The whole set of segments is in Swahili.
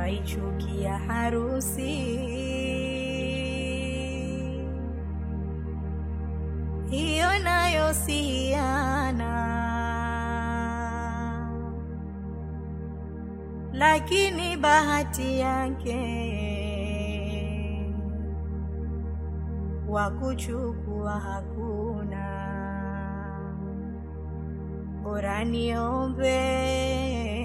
waichukia harusi hiyo nayo si hiana, lakini bahati yake wa kuchukua hakuna, bora niombe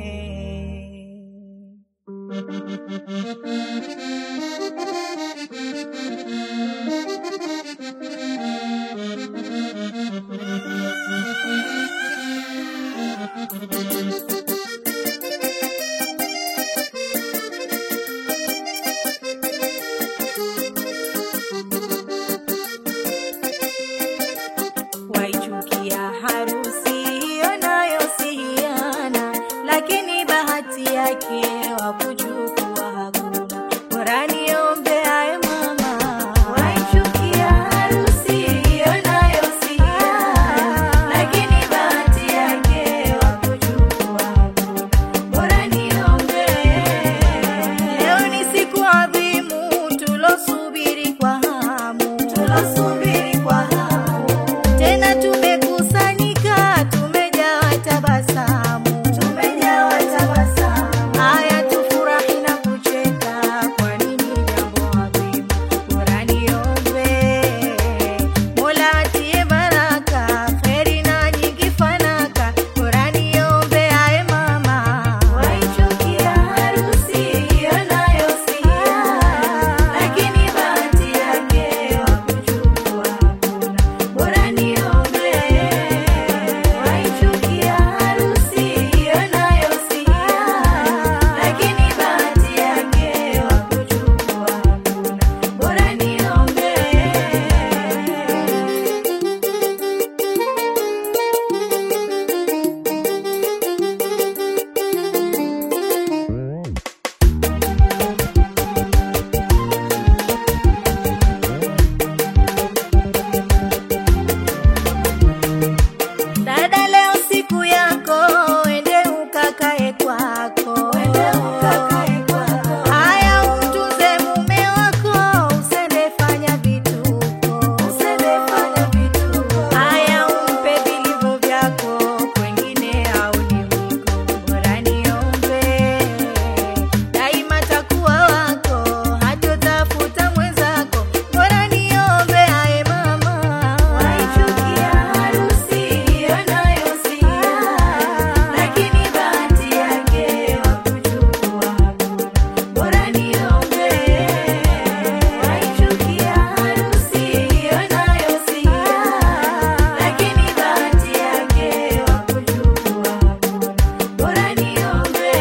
waichukia harusi hiyo nayo si hiana, lakini bahati yake wa kuchukua hakuna, bora niombe aye mama. Waichukia harusi hiyo nayo si hiana, lakini bahati yake wa kuchukua hakuna, bora niombe. Leo ni siku adhimu tulosubiri kwa hamu, tulosubiri kwa hamu tena tumekusanyika, tumejawa tabasamu, tumejawa tabasamu. Haya, tufurahi na kucheka, kwa nini jambo adhimu? Bora niombe Mola atie baraka, kheri na nyingi fanaka. Bora niombe aye mama, waichukia harusi hiyo nayo si hiana, lakini bahati yake wa kuchukua hakuna. Bora niombe waichukia harusi hiyo nayo si hiana, lakini bahati yake wa kuchukua hakuna. Bora niombe Dada, leo siku yako, ende ukakae kwako, ende ukakae kwako. Haya, umtunze mume wako, usende fanya vituko, usende fanya vituko. Haya, umpe vilivyo vyako, kwengine au ni mwiko. Bora niombe daima takuwa wako, hatotafuta mwenzako. Bora niombe aye mama, waichukia harusi hiyo nayo si hiana, lakini bahati yake wa kuchukua hakuna. Bora niombe waichukia harusi hiyo nayo si hiana, lakini bahati yake wa kuchukua hakuna. Bora niombe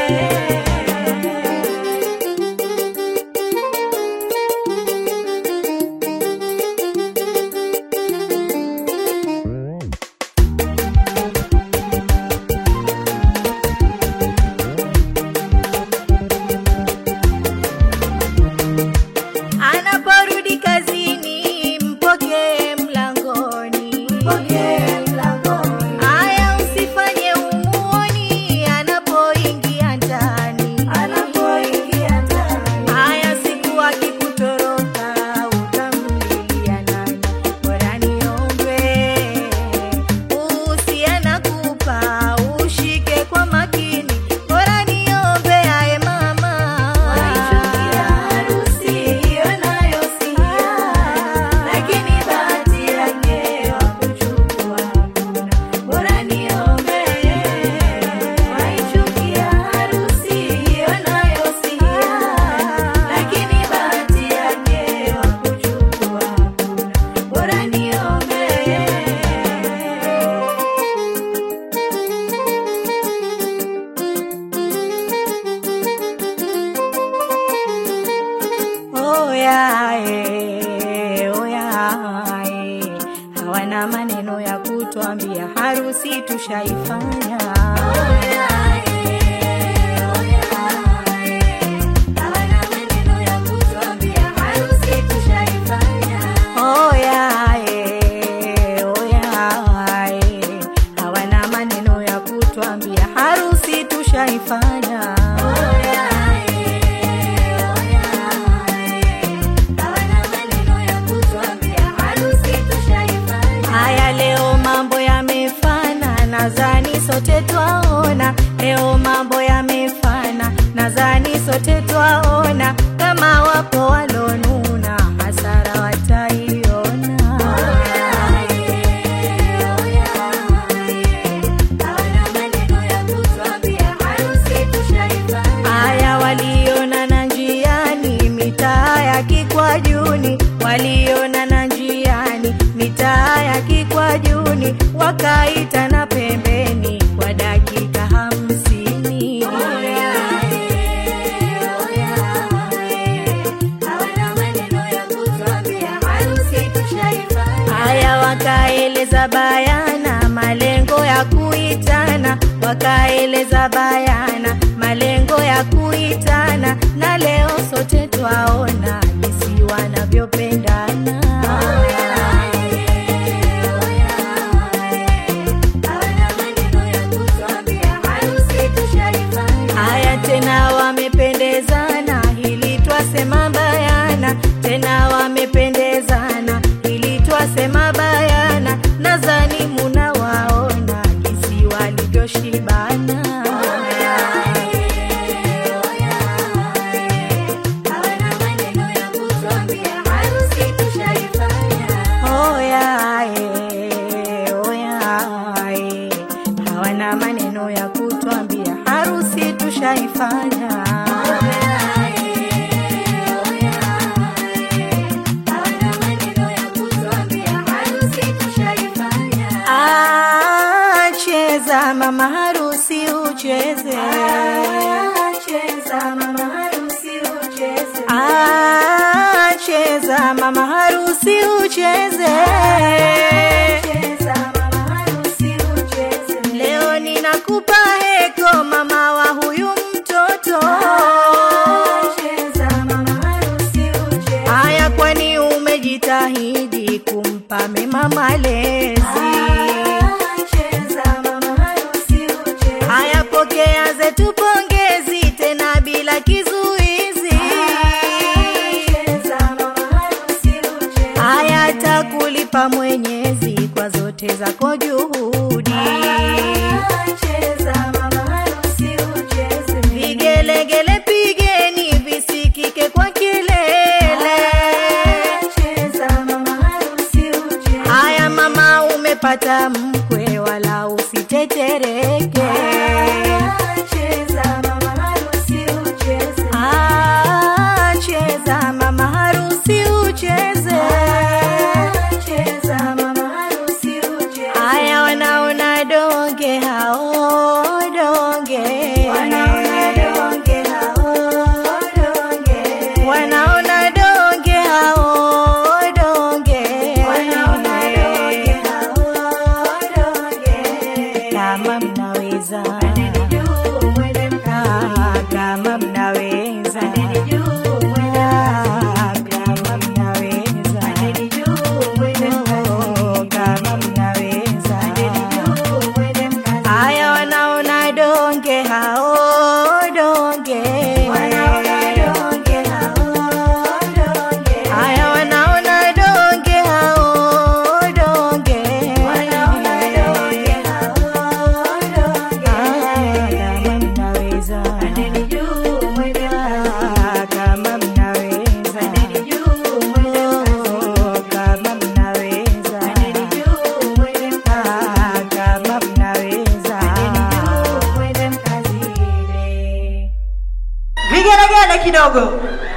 Anaporudi kazini, mpokee mlangoni, mpokee mlangoni. Haya, usifanye umuoni anapoingia ndani, anapoingia ndani. Haya, siku akikutoroka, utamlilia nani? Bora niombe uhusiana kupa, ushike kwa makini. Bora niombe aye mama, waichukia harusi hiyo nayo si hiana, lakini bahati yake wa kuchukua hakuna. Bora niombe waichukia harusi hiyo nayo si hiana, lakini bahati yake wa kuchukua hakuna. Bora niombe Oyae, oyae, hawana maneno ya kutwambia, harusi tushaifanya. Oyae, oyae, hawana maneno ya kutwambia, harusi tushaifanya. ya kikwajuni wakaitana pembeni kwa dakika hamsini haya wakaeleza bayana malengo ya kuitana wakaeleza bayana malengo ya kuitana na leo sote twaona jinsi wanavyopendana haya tena wamependezana hili twasema bayana tena wamependezana hili twasema bayana nadhani munawaona jinsi walivyoshibana Oya, eh, oya, eh, hawana maneno ya kutwambia harusi tushaifanya Ah, cheza mama harusi ucheze cheza mama harusi ucheze Ah, cheza mama harusi ucheze cheza mama harusi ucheze leo ninakupa heko mama wa huyu mtoto cheza mama harusi ucheze haya kwani umejitahidi kumpa mema malezi haya pokea zetu pongezi tena bila kizuizi haya takulipa mwenyezi kwa zote zako juhudi vigelegele pigeni visikike kwa kilele haya mama umepata mkwe wala usitetereke Ah, cheza mama harusi ucheze haya wanaona donge hao donge wanaona donge hao donge kama mnaweza Ah, kama mnaweza Ah, kama mnaweza Oh, kama mnaweza haya wanaona donge hao donge haya wanaona donge hao donge Ah, kama mnaweza Ah, kama mnaweza Oh, kama mnaweza Ah, kama mnaweza vigelegele kidogo